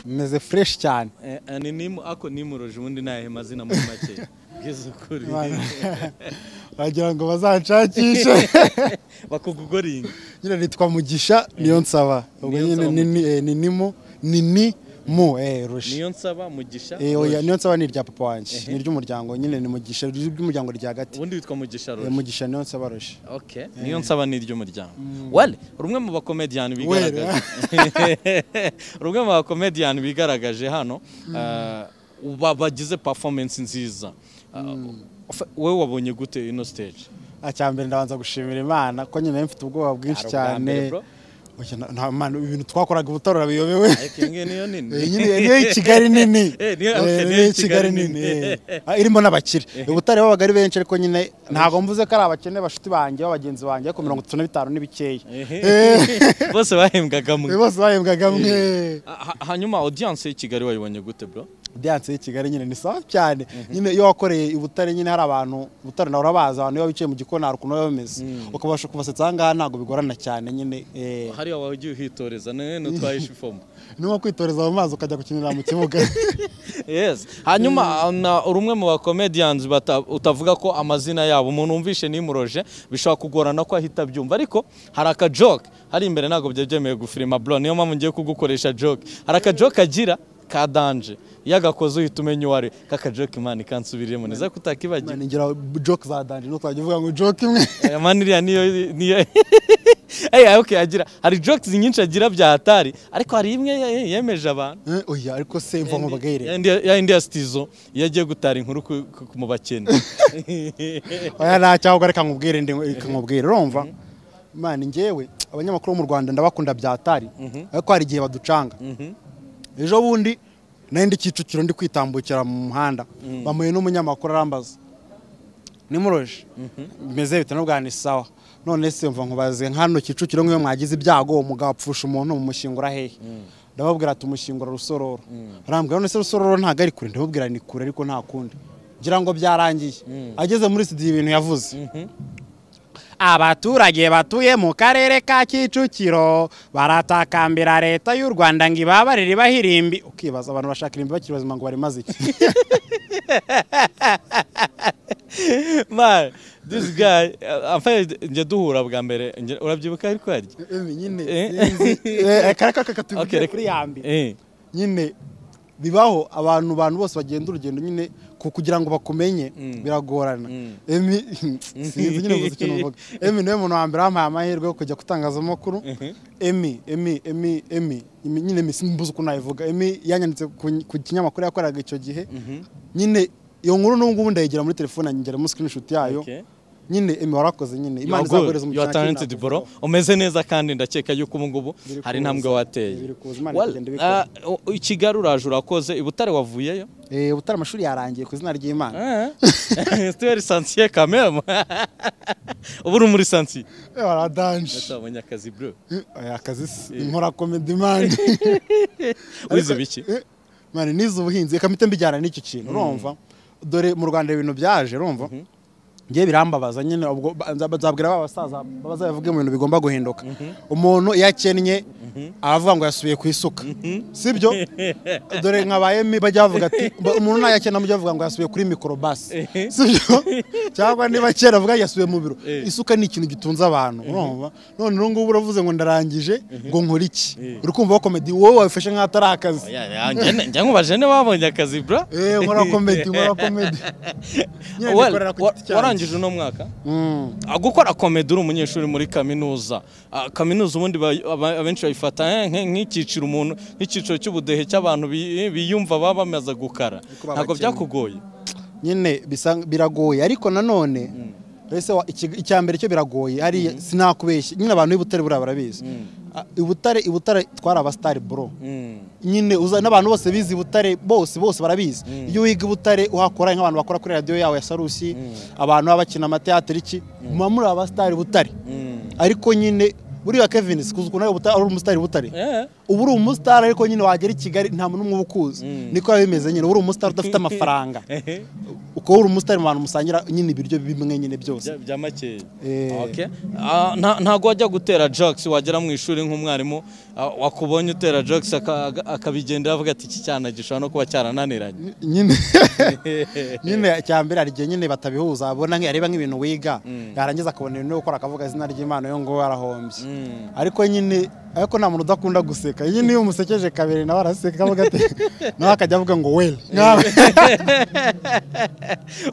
meze fureshi cyane ni nimu ako nimuruje ubundi ni ayahe mazina muri make bwiza ukuri wagira ngo bazanshakishe bakugugoringa nyine nitwa mugisha niyo nsaba ubwo nyine ni ni- ni nimu ni ni mu eh rushi niyo nsaba mugisha Eh, oya, niyo nsaba ni irya papa wanjye ni iry'umuryango nyine ni mugisha ni iry'umuryango rya gati ubundi witwa mugisha Eh, ruje mugisha niyo nsaba rushi Okay. niyo nsaba ni iry'umuryango wale rumwe mu bakomediyani Were. bigaragaje rumwe mu bakomediyani bigaragaje hano uh, ba- bagize performance nziza Uh, fa- wowe wabonye gute ino stage acyambere ndabanza gushimira imana ko nyine mfite ubwoba bwinshi Hari ubwa mbere, cyane bro. Oya, na- nta man- ibintu twakoraga ubutarora biyobewe ariko iyi ngiyi niyo nini Eh, nyine niyo y'i kigali nini Eh, niyo- Eh, okay, niyo y'i y'i Kigali kigali nini. nini eh. Ah, irimo n'abakire ubutare babaga ari benshi ariko nyine ntabwo mvuze ko ari abakene bashuti banjye b'abagenzi banjye ariko mirongo itatu na bitanu ni bikeya bose bahembwaga mwe Eh, bose bahembwaga mwe Ha- hanyuma audience y'i kigali wayibonye gute bro diyanse y'i kigali nyine ni sawa cyane nyine iyo wakoreye i butare nyine hari abantu butare nawe urabazi abantu iyo bicaye mu gikoni hari ukuntu baba bameze ukabasha kubasetsa aha ngaha ntabwo bigorana cyane nyine eh, hariya wagiye uhitoreza none utwahishe ifomu ni nko kwitoreza mu mazi ukajya gukinira mu kibuga yes hanyuma na rumwe mu bakomediyanzi utavuga ko amazina yabo umuntu wumvishe nimuroje bishobora kugorana ko ahita abyumva ariko hari akajoke hari imbere ntabwo byari byemewe gufilima bro niyo mpamvu ngiye kugukoresha joke hari akajoke agira ka danje iyo agakoze uhita umenya uwo ari we kakajoke imana ikansubiriyemo neza ko utakibagiwe nigira joke za danje ntukajya uvuga ngo joke imwe aya mani iriya niyo niyo Hey, okay, agira hari jokes nyinshi agira bya hatari ariko hari imwe ye- yemeje abantu Eh, oya ariko se mva mubagayire Ya India- ya indiya sitizo iyo agiye gutara inkuru ku- ku- mu bakene oya nta cyangwa reka nkubwire ndi reka nkubwire urumva mani njyewe abanyamakuru bo mu rwanda ndabakunda bya atari ariko hari igihe baducanga ejo bundi nari ndi kicukiro ndi kwitambukira mu muhanda bamuye n'umunyamakuru arambaza nimuroje meze bite n'ubwa ni sawa none se mva nkubaze nk'hano kicukiro nk'iyo mwagize ibyago uwo mugabo apfusha umuntu mumushyingura hehe ndababwira ati umushyingura rusororo arambwira none se rusororo ntabwo ari kure ndababwira ni kure ariko nta kundi ngira ngo byarangiye ageze muri studio ibintu yavuze abaturage batuye mu karere ka kicukiro baratakambira leta y'u rwanda ngo ibabarire bahirimbi ukibaza abantu bashaka irimbi bakiri bazima ngo barimaze iki Man, this guy uh, in fact, njye duhura bwa mbere njye- urabyibuka ariko harya nyine Eh. kareka Okay, kakatubwira reka- kuri ya mbere Eh, nyine bibaho abantu abantu bose bagenda urugendo nyine ku- kugira ngo bakumenye biragorana emi sinzi nyine gusa ikintu mvuga emi niwe muntu wa mbere wampaye amahirwe yo kujya kutangazamakuru emi emi emi emi Emi- nyine emi simbuze ukuntu nabivuga emi yanyanditse ku- ku kinyamakuru yakoraga icyo gihe nyine iyo nkuru n'ubu ngubu ndayigira muri telefone ngera muri screenshot yayo Okay. nyine emi warakoze nyine you imana are good, izaguhereza you are umugisha talented bro umeze neza kandi ndakeka yuko ubu ngubu Biri hari kuza. intambwe wateye Biri kuza, Imana Well, igenda ibikora. uh, u- i kigali uraje urakoze i butare wavuyeyo Eh, ubutare amashuri yarangiye ku izina ry'imana situweri sansiye kamemu ubu uri muri sansiye Eh, waradanje atabonye akazi bro Oya, akazi si- nkora komedi mani wize biki Eh, mani nize ubuhinzi reka mpite mbijyana n'icyo kintu urumva dore mu rwanda ibintu byaje urumva ngiye birambabaza nyine ubwo ba- nza- nzabwira ba basaza bazabivuge mu bintu bigomba guhinduka umuntu iyo akennye aravuga ngo yasubiye ku isuka sibyo dore nkabaye mi bajya bavuga ati ba- umuntu nayakena mujya bavuga ngo yasubiye kuri mikorobasi sibyo cyangwa niba kera avuga yasubiye mu biro isuka ni ikintu gitunze abantu urumva none ubu ngubu uravuze ngo ndarangije ngo nkore iki uri kumva ko komedi wowe wabifashe nk'aho atari akazi Oya, oya, njye- njye nkubaje niba wabonye akazi bro Eh, nkora komedi nkora komedi Nyine Well, nikorera ku wa- giti cyanjye. warangije uno mwaka Mm. Ah, gukora komedi uri umunyeshuri muri kaminuza Ah, kaminuza ubundi ba- aba- abenshi bayifata eh, nk- nk'icyiciro umuntu nk'icyiciro cy'ubudehe cy'abantu bi- biyumva baba bamaze gukara baba ntabwo bakennye. byakugoye nyine bisa biragoye ariko nanone ese wa- iki- icya mbere cyo biragoye hariya sinakubeshya nyine abantu b'ibutare buriya barabizi Ah, ibutare ibutare twari abasitari bro nyine uza n'abantu bose bize ibutare bose bose barabizi iyo wiga ibutare uhakora nk'abantu bakora kuri radiyo yawe ya sarusi abantu baba bakina amateateri iki muba muri abasitari butare ariko nyine buriya kevin sikuzi ukuntu ari ubuta- ari umusitari butare Eh. ubu uri umusitari ariko nyine wagera i kigali nta muntu n'umwe uba ukuzi niko biba bimeze nyine uba uri umusitari udafite amafaranga ukaba uri umusitari mu bantu musangira nyine ibiryo bimwe nyine byose bya makeya Eh. Okay. Ah, nta- ntago wajya gutera jokes wagera mu ishuri nk'umwarimu ah, wakubonye utera jokes aka- aga- akabigendera avuga ati iki cyana gishobora no kuba cyarananiranye nyine nyine cya mbere hari igihe nyine batabihuza abona nk- areba nk'ibintu wiga yarangiza akabona ibintu yo gukora akavuga izina ry'imana yo ngo yarahombye ariko nyine ariko nta muntu udakunda guseka nyine iyo umusekeje kabiri nawe araseka akavuga ati nawe akajya avuga ngo weli nkawe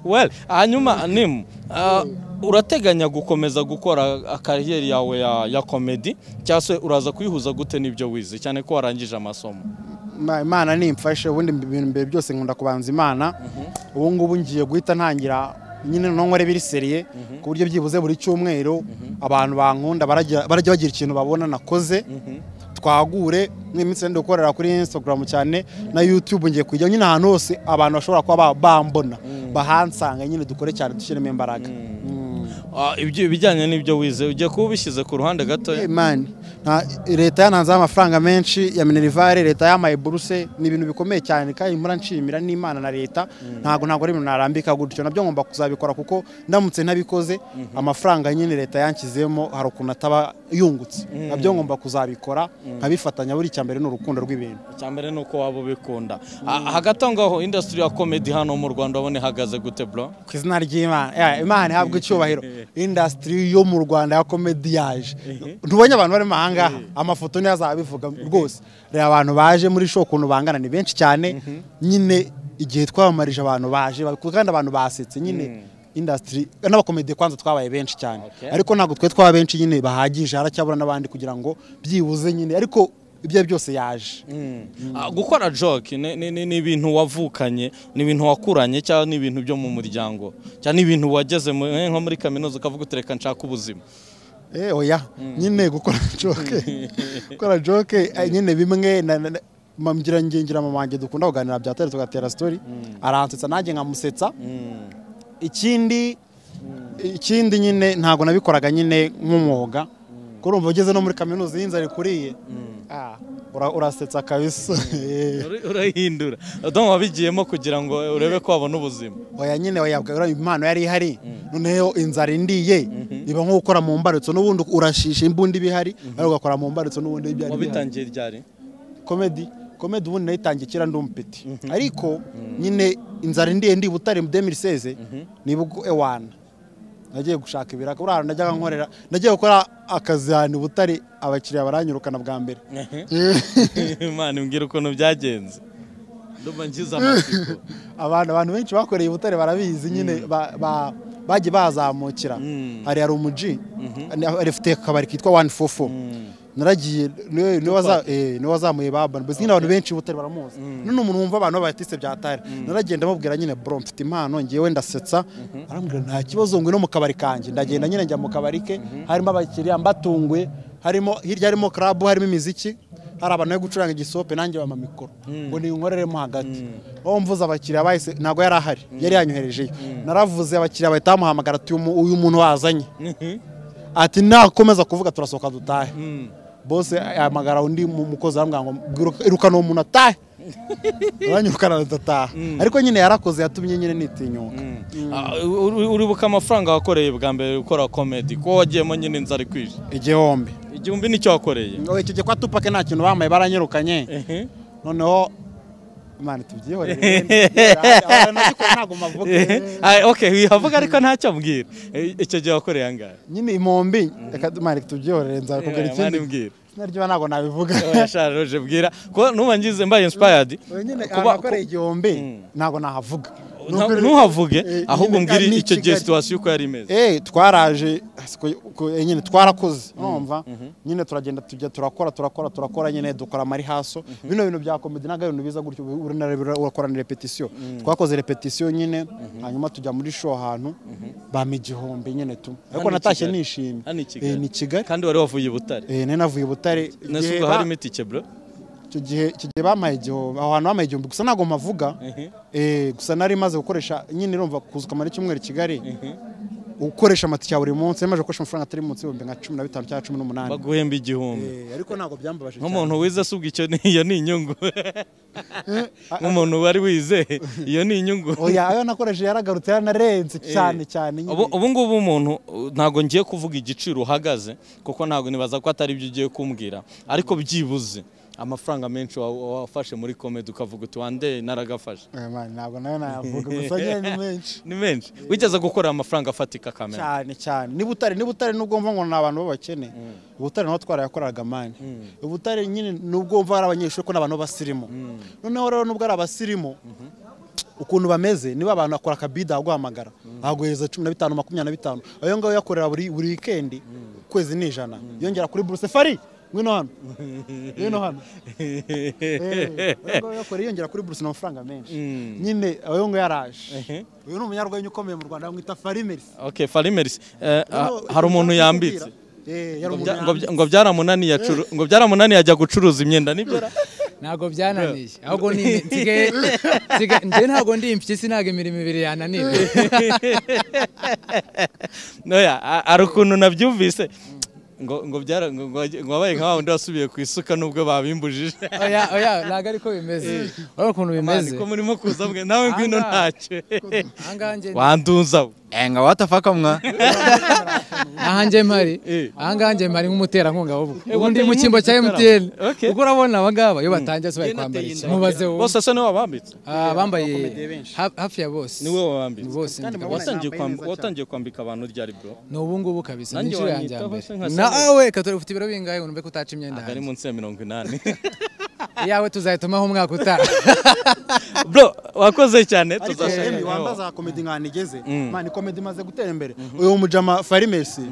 well hanyuma nimu ah, urateganya gukomeza gukora akariyeri yawe ya, ya komedi cyangwa se uraza kuyihuza gute n'ibyo wize cyane ko warangije amasomo Ma- imana nimfashe ubundi mbi- ibintu mbere byose nkunda kubanza imana ubu ngubu ngiye guhita ntangira nyine noneho nkore biri seriye ku buryo byibuze buri cyumweru abantu bankunda baragira- barajya bagira ikintu babona nakoze twagure nk'iminsi ndi gukorera kuri instagram cyane na youtube ngiye kujya nyine ahantu hose abantu bashobora kuba ba- bambona bahansanga nyine dukore cyane dushyiremo imbaraga Mm. Ah, ibyo ibijyanye n'ibyo wize ugiye kuba ubishyize ku ruhande gatoya Eh, man, nta- leta yananzeho amafaranga menshi ya minerivare leta yampaye buruse ni ibintu bikomeye cyane kandi mpora nshimira n'imana na leta ntabwo ntabwo ari ibintu narambika gutyo nabyo ngomba kuzabikora kuko ndamutse ntabikoze amafaranga nyine leta yanshyizemo hari ukuntu ataba yungutse nabyo ngomba kuzabikora nkabifatanya buri cya mbere ni urukundo rw'ibintu cyambere ni uko waba ubikunda Ah, hagati aho ngaho indasitiri ya komedi hano mu rwanda wabona ihagaze gute bro ku izina ry'imana Eh, imana ihabwa icyubahiro indasitiri yo mu rwanda ya komediyaje ntubonye abantu barimo aha ngaha amafoto niyo azabivuga rwose reba abantu baje muri show ukuntu bangana ni benshi cyane nyine igihe twamamarije abantu baje ba- kandi abantu basetse nyine indasitiri n'abakomediye kwanza twabaye benshi cyane Okay. ariko ntabwo twe twaba benshi nyine bahagije haracyabura n'abandi kugira ngo byibuze nyine ariko ibyo ari byo byose yaje Ah, gukora joke ni- ni ni- ni ibintu wavukanye ni ibintu wakuranye cyangwa ni ibintu byo mu muryango cyangwa ni ibintu wageze mu- eh, nko muri kaminuza ukavuga utereka nshaka ubuzima Eh, oya nyine gukora joke gukora joke eh, nyine bimwe na- na- na- mamugira ngengera mama wanjye dukunda kuganira bya tare tugatera story aransetsa nanjye nkamusetsa ikindi ikindi nyine ntabwo nabikoraga nyine nk'umwuga kurumva ugeze no muri kaminuza iyo inzara ikuriye ah, ura- urasetsa kabisa Eh, Uri- urahindura Don wabigiyemo kugira ngo urebe ko wabona ubuzima oya nyine oya ura- impano yari ihari noneho inzara indiye iba nko gukora mu mbarutso n'ubundi urashisha imbundi ibihari ariko ugakora mu mbarutso n'ubundi ibyari bihari wabitangiye ryari komedi komedi ubundi nayitangiye kera ndi umupeti ariko nyine inzara indiye ndi butare mu 2016 ni ubwo ewana nagiye gushaka ibiraka buriya hantu najyaga nkorera nagiye gukora akazi ahantu i butare abakiriya baranyirukana bwa mbere imana imbwira ukuntu byagenze ndumva ngize amatsiko abantu abantu benshi bakoreye i butare barabizi nyine ba- ba- bagiye bazamukira hari hari umuji afite akabari kitwa wani fofo naragiye niwe- niwe waza- eh, niwe wazamuye ba Urban Boys nyine abantu benshi i butare baramuzi none umuntu wumva abantu babatise bya tare naragenda mubwira nyine bro mfite impano ngewe ndasetsa arambwira nta kibazo ngwino mu kabari kanjye ndagenda nyine njya mu kabari ke harimo abakiriya mbatunguye harimo hirya harimo club harimo imiziki hari abantu bari gucuranga igisope nanjye bampa mikoro ngo ninkoreremo hagati aho mvuze abakiriya bahise ntabwo yari ahari yari yanyoherejeyo naravuze abakiriya bahita bamuhamagara ati "Uyu mu- uyu muntu wazanye ati nakomeza kuvuga turasohoka dutahe bose ahamagara undi mu- mukozi arambwira ngo "Bwiruka- irukana uwo muntu atahe aranyirukana adataha ariko nyine yarakoze yatumye nyine nitinyuka Ah, uri- uribuka amafaranga wakoreye bwa mbere ukora komedi ko wagiyemo nyine inzara ikwije igihombi igihumbi nicyo wakoreye ngo icyo gihe kwa tupake nta kintu bambaye baranyirukanye Ehe. noneho imana tubyihorere wenda. Nagikora ntabwo mavuga Ah, okay wihavuga ariko ntacyo ambwira Eh, icyo gihe wakoreye angahe nyine imombi reka mani tubyiyorere nzakubwira Eh, ikindi mani mbwira. izina ry'iba ntabwo nabivuga yasharuje bwira ko nuba ngize mbaye inspired Oya, nyine kuba- abakoreye igihombi ntago nahavuga nta- Nubwo- ntuhavuge Eh, ahubwo nyine, mbwira ni icyo gihe Kigali. situwasiyo uko yari imeze Eh, twaraje siko- ko- eh, nyine twarakoze urumva nyine turagenda tujya turakora turakora turakora nyine dukora amarihaso bino bintu bya komedi ntabwo ari ibintu biza gutyo uri nare- urakora na repetisiyo twakoze repetisiyo nyine hanyuma tujya muri show ahantu bampa igihombi nyine tu ariko i natashye Kigali. nishimye Hano i Kigali. Eh, ni kigali kandi wari wavuye i butare Eh, nari navuye i butare nese Igihe ubwo ba- harimo itike bro icyo gihe icyo gihe bampaye igihombo aho hantu bampaye igihombo gusa ntabwo mpavuga Mhm. eh, gusa nari maze gukoresha nyine irumva kuzuka muri icyumweru i kigali ukoresha amatike ya buri munsi yamaze gukoresha amafaranga atari munsi y'ibihumbi nka cumi na bitanu cyangwa cumi n'umunani baguhemba igihumbi Eh, ariko ntabwo byambabaje cyane nk'umuntu wize asubwa icyo ni- iyo ni inyungu nk'umuntu wari wizeye iyo ni inyungu oya ayo nakoresheje yaragarutse yaranarenze cyane cyane nyine. Ubu- ubu ngubu umuntu uh, ntabwo ngiye kuvuga igiciro uhagaze kuko ntabwo nibaza ko atari byo ugiye kumbwira ariko byibuze amafaranga menshi wa- wa- wafashe muri komedi ukavuga uti wande naragafashe Eh, man, ntabwo nayo nayavuga gusa nyine ni menshi ni menshi wigeze gukora amafaranga afatika kamera cyane cyane ni butare ni butare nubwo mva ngo ni abantu b'abakene ubutare naho twarayakoraga mani ubutare nyine nubwo mva ari abanyeshuri ko n'abantu b'abasirimu noneho rero nubwo ari abasirimu ukuntu bameze niba abantu bakora akabida aguhamagara aguhereza cumi na bitanu makumyabiri na bitanu ayo ngayo uyakorera buri buri wikendi ukwezi ni ijana yongera kuri buruse fari ngwino hano ngwino hano Eh, ayo ngayo uyakora yiyongera kuri buruse ni amafaranga menshi nyine ayo ngayo yaraje uyu ni umunyarwenya ukomeye mu rwanda bamwita farimerisi okay farimerisi hari Noneho umuntu ibyo yambitse kubwira. Eh, hari Ngo umuntu bya- ngo yambitse. bya- ngo byaramunaniye acuru- ngo byaramunaniye ajya gucuruza imyenda nibyo ra? ntabwo byananiye ahubwo ni nsigaye nsigaye- njye ntabwo ndi impyisi ntabwo imirimo ibiri yananiwe noya a- hari ukuntu nabyumvise ngo ngo byara ngo- ngo ngo wabaye nka wa wundi wasubiye ku isuka nubwo babimbujije oya oya ntabwo ariko bimeze urabona ukuntu bimeze ko murimo kuza mwe nawe ngwino Aha. ntacyo ahangaha njye wanduza we. enga watafakamwa aha njye mpari Eh. ahangaha njye mpari nk'umuterankunga w'ubu ubu ndi wateye mu cyimbo cya inkunga MTN Okay. kuko urabona aba ngaba iyo batangiye se bari kwambara iki mubaze wowe bose asa niwe wabambitse Ah, bambaye Abakomediye benshi. ha- hafi ya bose niwe wabambitse bose Kandi ndi- murabona watangiye yambaye kwamb- neza cyane. watangiye kwambika abantu ryari bro ni ubu ngubu kabisa Nanjye ni inshuro yanjye ya wanyitaho se mbere nkasa nawe katora ufite ibiro bingahe ngo numve ko utaca imyenda ntabwo ari hanze munsi ya mirongo inani iyawe tuzayitumaho umwaka utaha bro wakoze cyane ariko tuzashaka Emi nawe. wambaza komedi nk'ahantu igeze mani komedi imaze gutera imbere uyu mujama farimesi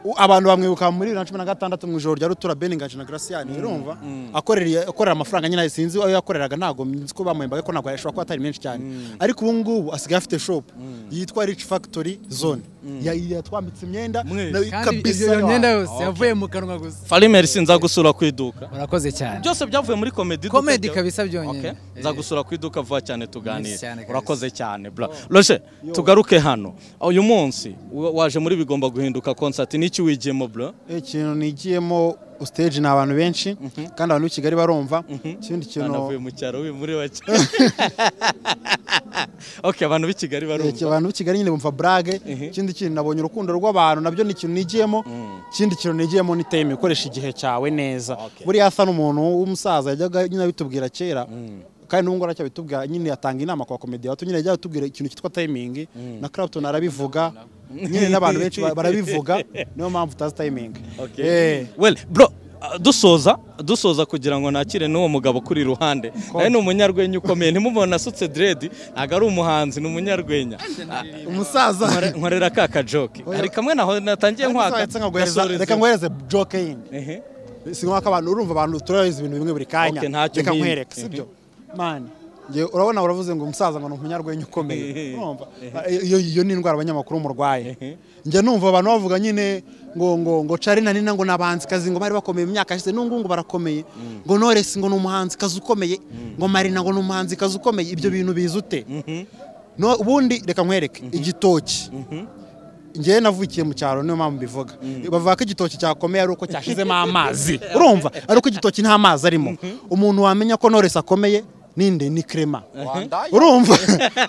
u- abantu bamwibuka muri bibiri na cumi na gatandatu mu ijoro rya rutura beningaje na garasiyani urumva akorera akorera amafaranga nyine sinzi ayo yakoreraga ntabwo nzi ko bamuhembaga ko ntabwo yashobora kuba atari menshi cyane ariko ubu ngubu asigaye afite shopu yitwa rich factory zone Ya- yatwambitse imyenda Mwese. nayo kandi kabisa iyo myenda yawe. yose yavuye mu kanwa gusa farimerisi nza gusura ku iduka urakoze cyane byose byavuye muri komedi Comedy kabisa byonyine. nza gusura ku iduka vuba cyane tuganire Yes, cyane kabisa. urakoze cyane bra roje tugaruke hano uyu munsi wa- waje muri bigomba guhinduka concert n'iki wigiyemo bro ikintu nigiyemo stage ni abantu benshi kandi abantu b'i kigali barumva ikindi kintu anavuye mu cyaro we muri bake ok abantu b'i kigali Eki, barumva abantu b'i kigali nyine bumva burage ikindi kintu nabonye urukundo rw'abantu nabyo ni ikintu nigiyemo ikindi kintu nigiyemo ni teme ukoresha igihe cyawe neza Okay. buriya asa n'umuntu w'umusaza yajyaga nyine abitubwira kera kandi n'ubu ngubu aracyabitubwira nyine atanga inama kwa komedi bato nyine yajyaga atubwira ikintu cyitwa timingi na Clapton arabivuga nyine n'abantu benshi ba- barabivuga niyo mpamvu utazi timingi Okay. Eh. well bro uh, dusoza dusoza kugira ngo nakire n'uwo mugabo kuri iruhande nawe ni umunyarwenya ukomeye ntimubona asutse diredi ntabwo ari umuhanzi ni umunyarwenya umusaza Nkore- nkorera ka kajoke hari kamwe naho natangiye nkwaka Ndetse nkaguhereza- gasoreza. reka ngohereze joke yindi Ehe. si ngombwa ko abantu urumva abantu turabizi ibintu bimwe buri kanya Okay, ntacyo reka mpinda. nkwereke sibyo mani njye urabona uravuze ngo umusaza ngo ni umunyarwenya ukomeye urumva iyo iyo ni indwara abanyamakuru murwaye njye numva abantu bavuga nyine ngo ngo ngo carina nina ngo nabanzikazi ngo bari bakomeye mu myaka yashize n'ubu ngubu barakomeye ngo noresi ngo ni umuhanzikazi ukomeye ngo marina ngo ni umuhanzikazi ukomeye ibyo bintu biza ute No- ubundi reka nkwereke igitoki njyewe navukiye mu cyaro niyo mpamvu mbivuga bavuga ko igitoki cyakomeye ari uko cyashizemo amazi urumva ari uko igitoki nta mazi arimo umuntu wamenya ko noresi akomeye ninde ni krema urumva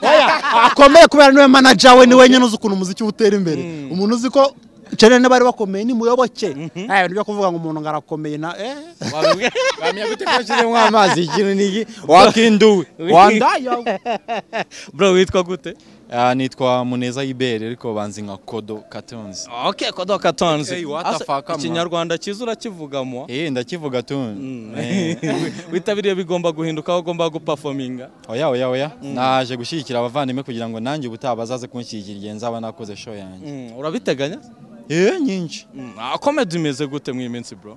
Oya, akomeye kubera niwe manaja we ni wenyine uzi ukuntu umuziki uba utera imbere umuntu uzi ko cenene bari bakomeye ni muyoboke nta bintu byo kuvuga ngo umuntu ngo arakomeye na eh Wabibwe- wamenya gute ko washyizemo amazi ikintu niki wakinduwe wandaye bro witwa gute Ah, nitwa muneza ibere ariko banzi nka kodo katonzi ok kodoka tonzi Hey, what Asa- the fuck, man. ikinyarwanda cyiza urakivugamo eh ndakivuga tuni Eh, witabiriye bigomba guhinduka aho ugomba gupafominga oya oya oya naje gushyigikira abavandimwe kugira ngo nanjye ubutaha bazaze kunshyigikira igihe nzaba nakoze show yanjye urabiteganya eh nyinshi komedi imeze gute mu iyi minsi bro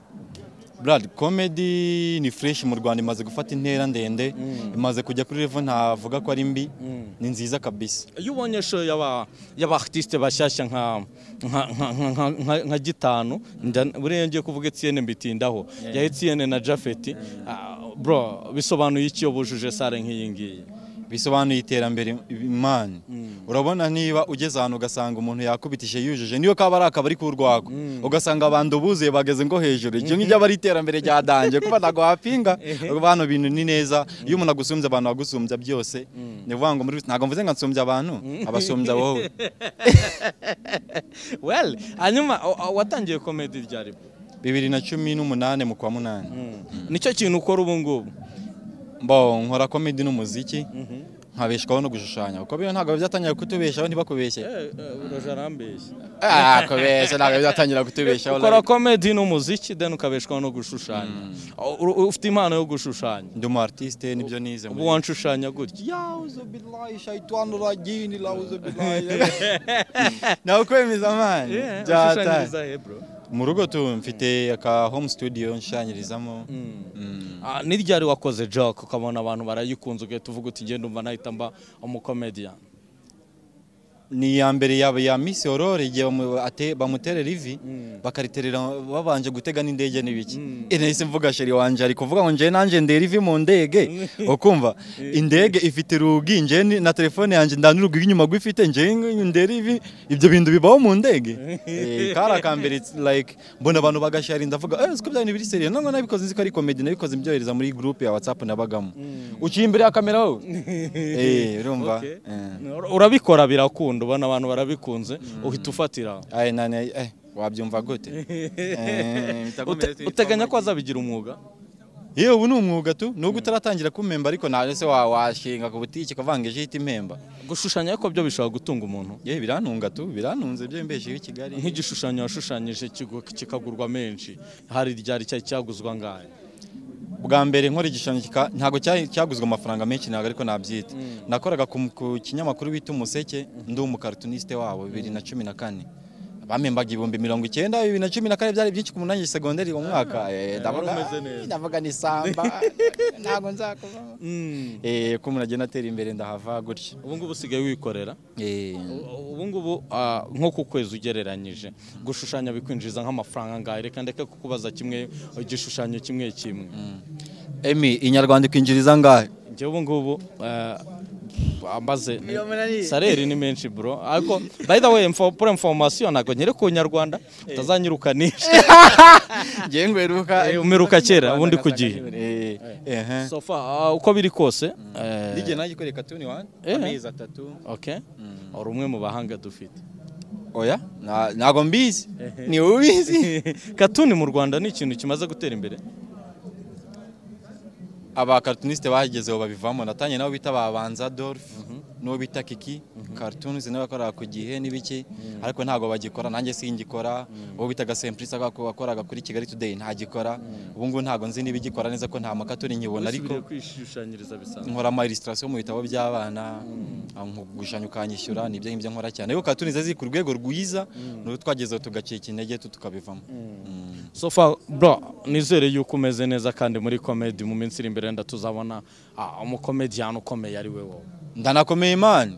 Brad comedy ni fresh mu Rwanda imaze gufata intera ndende imaze kujya kuri level ntavuga ko ari mbi ni nziza kabisa iyo ubonye show y'aba y'abaartiste bashyashya nka nka- nka- nka- nka- nka- nka gitanu nda- buriya ngiye kuvuga Etienne mbitindaho ya Etienne na Jafet ah, bro bisobanuye iki iyo bujuje sale nk'iyi ngiyi bisobanuye iterambere imana urabona niba ugeze ahantu ugasanga umuntu yakubitije yujuje niyo kaba ari akabari k'urwagwa ugasanga abantu buzuye bageze ngo hejuru icyo ngicyo aba ari iterambere ryadangiye kuba ntabwo wapinga abantu bintu ni neza iyo umuntu agusumbye abantu bagusumbya byose ni ukuvuga ngo muri rusange ntabwo mvuze ngo nsumbye abantu abasumbya wowe well hanyuma o- o- watangiye komedi ryari bwo bibiri na cumi n'umunani mu kwa munani nicyo kintu ukora ubu ngubu bo nkora komedi n'umuziki nkabeshwaho no gushushanya kuko biriya ntabwo byatangira kutubeshaho ntibakubeshye roje arambeshya ah kubeshya ntabwo byatangira kutubeshaho ukora komedi n'umuziki deni ukabeshwaho no gushushanya U- u- ufite impano yo gushushanya ndi umu artiste nibyo nize ubu wanshushanya gutya yawuze bilayi shayitwani ragini lawuze bilayi nawe kwemeza amani ushushanyiriza he bro mu rugo tu mfite aka home studio nshanyirizamo Ah, ni ryari wakoze joke ukabona abantu barayikunze ugahita uvuga uti ngenda umva nahita mba umukomedian ni iya mbere yaba ya misi orore igihe bamu- ate- bamutere rivi bakariterera babanje gutega n'indege n'ibiki Eh, nahise mvuga sheri wanje ari kuvuga ngo njye nanjye ndera ivi mu ndege ukumva indege ifite rugi njye ni- na telefone yanjye ndanurugi inyuma gwifite njye ndera ivi ibyo bintu bibaho mu ndege Eh, kari akambere it's like mbona abantu bagashari ndavuga eh siko byari biri seriye none nabikoze nzi ko ari comedy nabikoze mbyohereza muri group ya WhatsApp nabagamo uciye imbere ya kamera wowe eh urumva Okay. Eh. urabikora birakunda ubona abantu barabikunze uhita ufatira aho. Aye, nane, eh, wabyumva gute Eh, Ute- bitakomeye- uteganya ko azabigira umwuga yewe ubu ni umwuga tu nubwo utaratangira kumemba ariko nta se wa- washinga ku butiki ukavanga ihita impemba gushushanya ariko byo bishobora gutunga umuntu yewe biranunga tu biranunze byo mbesheho i kigali nk'igishushanyo washushanyije kigu- kikagurwa menshi hari ryari cyari cyaguzwa ngahe bwa mbere nkora igishushanyo kika- ntabwo cya- cyaguzwe amafaranga menshi ntabwo ariko nabyita nakoraga ku ku kinyamakuru bita umuseke ndi umukaritunisite wabo bibiri na cumi na kane bamembaga ibihumbi mirongo icyenda bibiri na cumi na kane byari byinshi ku munani segonderi mu mwaka Eh, ndavuga umeze neza. ndavuga ni samba ntabwo nzakuvamo Eh, ko umuntu agenda atera imbere ndahava gutya ubu ngubu usigaye wikorera Eh, U- ubu ngubu ah, nko ku kwezi ugereranyije gushushanya bikwinjiza nk'amafaranga angahe reka ndeke kukubaza kimwe igishushanyo kimwe kimwe emi inyarwanda ikwinjiriza angahe njyewe ubu ngubu eh, ambaze sareri ni menshi bro ariko by the way info- pour information ntabwo nyere ku nyarwanda utazanyirukanisha ngewe ngweruka Eh, umeruka kera ubundi kugiye Eh, ehe. so far ah, uko biri kose eh, Ndigeye nanjye kwereka tu ni wani Eh. amezi atatu okay uri umwe mu bahanga dufite oya nta- ntabwo mbizi ni wowe ubizi katuni mu rwanda ni ikintu kimaze gutera imbere abakarituniste bagezeho babivamo natangiye nabo bita babanza dolph n'uwo bita kiki cartoons nawe yakoraga ku gihe n'ibiki ariko ntabwo bagikora nanjye singikora uwo bitaga semplice wakoraga kuri kigali today ntagikora ubu ngubu ntabwo nzi n'ibigikora neza ko nta makatuni nkibona ariko Usubire kwishushanyiriza bisanzwe nkora ama illustration mu bitabo by'abana gushushanya ukanyishyura nibyo ngibyo nkora cyane ariko cartoons ziri ku rwego rwiza n'uwo twagezeho tugacika intege tu tukabivamo Mm. so far bro nizere yuko umeze neza kandi muri comedy mu minsi iri imbere ndatuzabona umukomediyani ukomeye ari we wowe ndanakomeye imana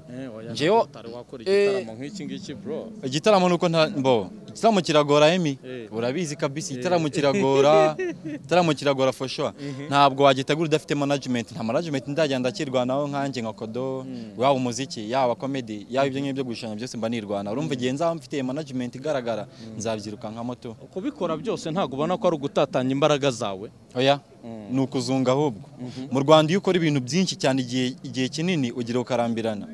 Njyewe- utari wakora igitaramo nk'iki ngiki bro igitaramo nuko nta mbo igitaramo kiragora emi Eh. urabizi kabisi igitaramo kiragora igitaramo kiragora for sure ntabwo wagitegura udafite management nta management ndagenda ndakirwanaho nkanjye nka kodo waba umuziki yaba comedy yaba ibyo ngibyo byo gushushanya byose mba nirwana urumva igihe nzaba mfite management igaragara nzabyiruka nka moto kubikora byose ntabwo ubona ko ari ugutatanya imbaraga zawe oya ni ukuzunga ahubwo mu rwanda iyo ukora ibintu byinshi cyane igihe igihe kinini ugira ukarambirana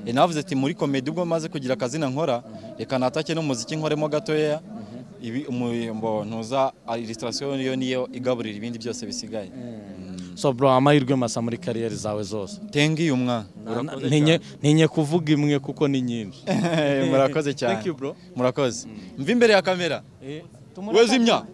Eh, navuze ati muri komedi ubwo maze kugira akazina nkora reka natake n'umuziki nkoremo gatoya ibi umuyombo ntuza illustration yo niyo igaburira ibindi byose bisigaye so bro amahirwe masa muri kariyeri zawe zose tengi uyu mwana Murakoze Ntinye- ntinye kuvuga imwe kuko ni nyinshi cyane. murakoze cyane Thank you, bro. murakoze mva imbere ya kamera wezimya